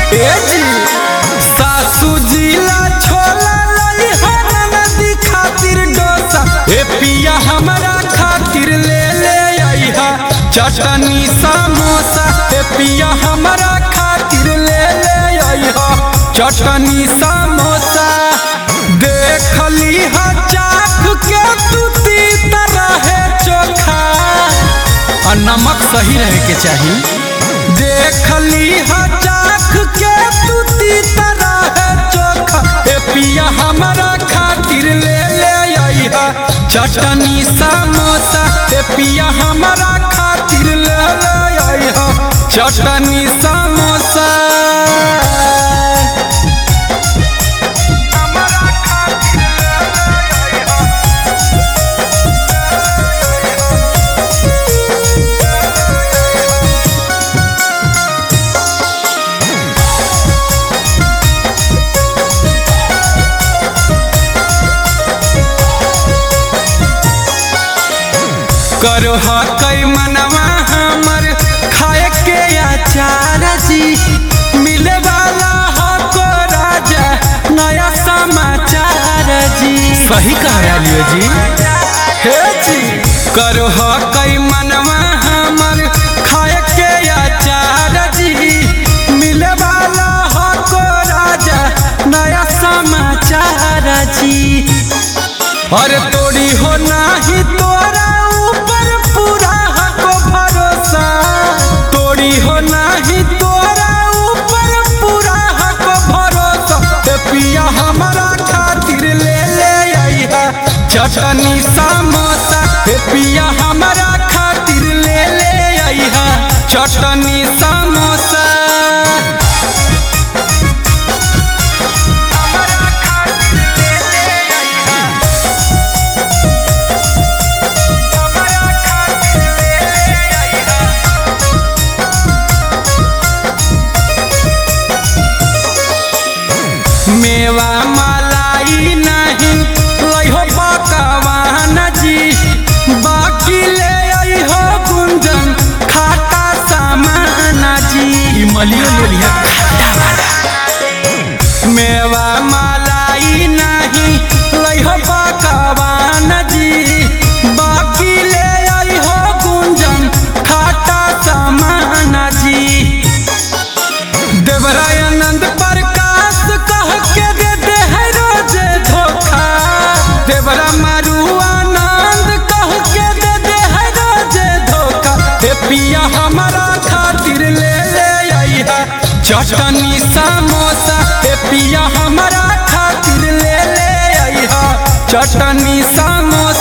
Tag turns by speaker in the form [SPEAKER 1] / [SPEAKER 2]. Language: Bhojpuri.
[SPEAKER 1] ए जी सासू जिला छोला लई हो ननदी खातिर डोसा ए पिया हमरा खातिर ले ले आई हा चटनी समोसा ए पिया हमरा खातिर ले ले आई हा चटनी समोसा देखली हा चाख के तू तीता रहे चोखा और नमक सही रहे के चाहिए देखली हा चाख के तू तीता रहे चोखा ए पिया हमरा खातिर ले ले आई हा चटनी समोसा ए पिया हमरा खातिर ले ले आई हा चटनी समोसा करो कई मनवा हमर खाए के अचार जी मिले वाला हो को राजा नया समाचार जी सही कह लियो जी हे जी करो कई मनवा हमर खाए के अचार जी मिले वाला हो को राजा नया समाचार जी अरे तोड़ी हो नाही तोरा ऊपर पूरा हको भरोसा तोड़ी हो नाही तोरा ऊपर पूरा हको भरोसा ते पिया हमारा खातिर ले ले आई है चटनी समोसा ते पिया हमारा खातिर ले ले आई है चटनी समोसा मेवा मलाई नहीं लइहो पकवान जी बाकी ले आई हो गुंजन खाटा सामान जी ई मलियो ले लिया खाटा वाला मेवा मलाई नहीं लइहो पकवान जी बाकी ले आई हो गुंजन खाटा सामान जी देवरायनंद प्रकाश कह के दे दे है रोजे धोखा देवरा मारू आनंद कह के दे दे है रोजे धोखा हे पिया हमारा खातिर ले ले आई है चटनी समोसा हे पिया हमारा खातिर ले ले आई है चटनी समोसा